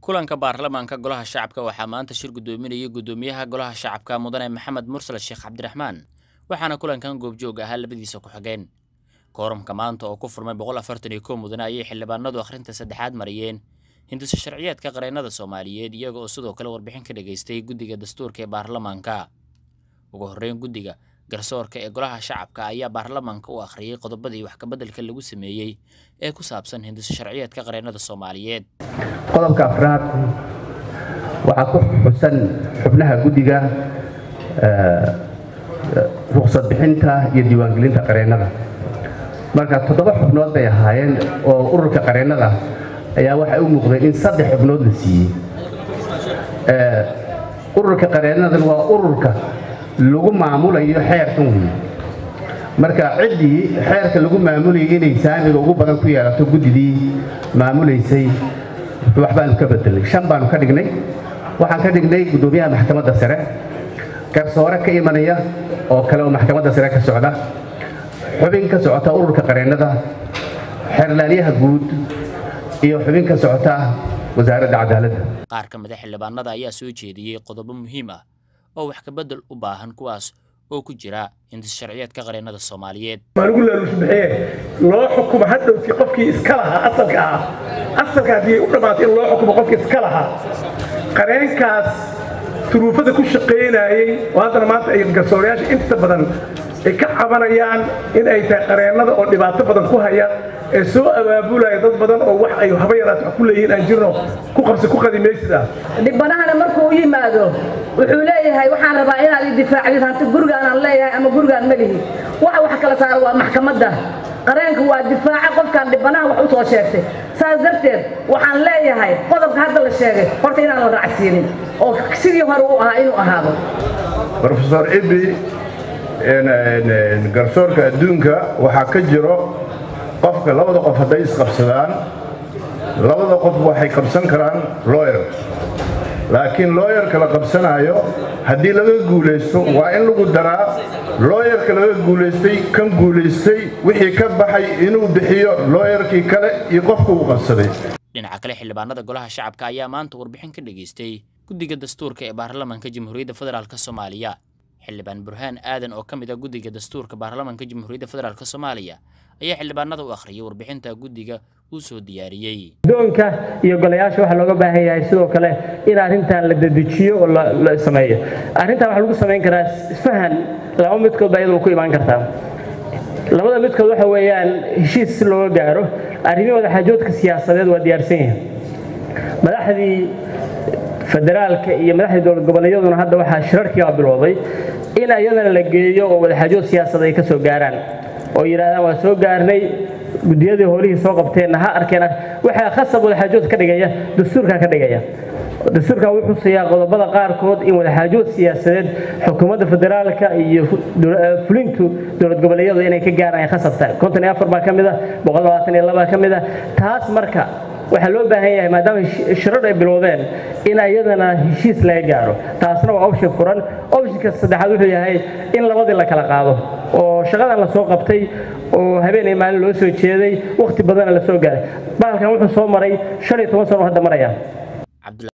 kulanka baarlamaanka golaha shacabka waxaa maanta shir guddoominayay guddoomiyaha golaha shacabka mudane maxamed mursal sheekh cabdiraxmaan waxaana kulankan goobjoog ahaa labadiisa ku-xigeen kooramka maanta oo ku furmay boqol afartan iyo kow mudane ayay xildhibaanadu akhrinta saddexaad mariyeen hindisa sharciyeedka qareennada soomaaliyeed iyaga oo sidoo kale warbixin ka dhageystay guddiga dastuurka ee baarlamaanka ugu horreyn guddiga garsoorka ee golaha shacabka ayaa baarlamaanka u akhriyey qodobadii wax kabeddelka lagu sameeyey ee ku saabsan hindisa sharciyeedka qareennada soomaaliyeed qodobka afraad waxaa ku xusan xubnaha guddiga ruqsad bixinta iyo diiwaangelinta qareennada marka toddoba xubnood bay ahaayeen oo ururka qareennada ayaa waxay u muuqday in saddex xubnood la siiyey ururka qareennadan waa ururka lagu maamulayo xeerkan wey marka ciddii xeerka lagu maamulayay inay saamiga ugu badan ku yeelato guddidii maamulaysay wax baanu ka bedelnay shan baanu ka dhignay waxaan ka dhignay guddoomiyaha maxkamadda sare garsoore ka imanaya oo kale oo maxkamadda sare ka socda xubin ka socota ururka qareennada xeerlaaliyaha guud iyo xubin ka socota wasaaradda cadaaladda qaar ka mida xildhibaanada ayaa soo jeediyey qodobo muhiim ah oo wax kabedel u baahan kuwaas oo ku jira hindis sharciyeedka qareennada soomaaliyeed maaligu laalushbixiye loo xukumo hadhowtii qofkii iska lahaa asalka ah asalka haddii u dhammaatay in loo xukumo qofkii iska lahaa qareenkaas turuufada ku shaqaynayey oo haddana maanta ay garsoorayaasha inta badan ay ka cabanayaan in ay tahay qareennada oo dhibaato badan ku haya ee soo abaabulaya dad badan oo wax ay haba yaraat wax ku leeyihiin aan jirno ku qabsi ku qadimaysid ah dhibbanahana markuu u yimaado wuxuu leeyahay waxaan rabaa inaad i difaacdid hanti gurigaanaan leeyahay ama gurigaan ma lihi waxa wax kala saara waa maxkamadda qareenka waa difaaca qofkaan dhibbanaha wax u soo sheegtay saas darteed waxaan leeyahay qodobka hadda la sheegay horta inaan la raacsiinin oo sidii hore u ahaa inuu ahaado rofesor ibi garsoorka adduunka waxaa ka jiro qofka labada qof hadday isqabsadaan labada qof waxay qabsan karaan looyer laakiin looyarka la qabsanaayo haddii laga guulaysto waa in lagu daraa looyarka laga guulaystay kan guulaystay wixii ka baxay inuu bixiyo looyarkii kale iyo qofka uu qabsaday dhinaca kale xildhibaanada golaha shacabka ayaa maanta warbixin ka dhageystay guddiga dastuurka ee baarlamaanka jamhuuriyadda federaalk soomaaliya xildhibaan burhaan aadan oo ka mid ah guddiga dastuurka baarlamaanka jamhuuriyadda federaalk soomaaliya ayaa xildhibaanada u akhriyay warbixinta guddiga uu soo diyaariyey doonka iyo golayaasha waxaa looga baahan yahay sidoo kale in arrintan la dedejiyo oo la sameeyo arrintan waxaa lagu samayn karaa isfahan laba midkood baa iyadoo ku imaan kartaa labada midkood waxa weeyaan heshiis si looga gaaro arrimihii wadaxaajoodka siyaasadeed waa diyaarsan yahay madaxdii federaalka iyo madaxdii dowlad goboleedyaduna hadda waxaa shirarkiiba bilowday in ayadana la geeyo oo wadaxaajood siyaasad ay ka soo gaaraan oo yidhahdaan waa soo gaarnay guddiyadii howlihii soo qabteenna ha arkeen waxaa khasab wadaxaajood ka dhigaya dastuurkaa ka dhigaya dastuurkan wuxuu siiyaa qodobada qaarkood in wadaxaajood siyaasadeed xukuumadda federaalka iyo fulintu dowlad goboleedyadu inay ka gaaraan khasabta konton iyo afar baa ka mid ah boqol labaatan iyo labaa ka mid ah taas marka waxaa loo baahan yahay maadaama shirar ay bilowdeen in ayadana heshiis laga gaaro taasna waa option furan optionka saddexaad wuxuu yahay in labadii la kala qaado oo shaqadan la soo qabtay oo habeenay maalin loo soo jeeday wakhti badana la soo gaaray bahalkan wuxuu soo maray shan iyo toban sano hadda maraya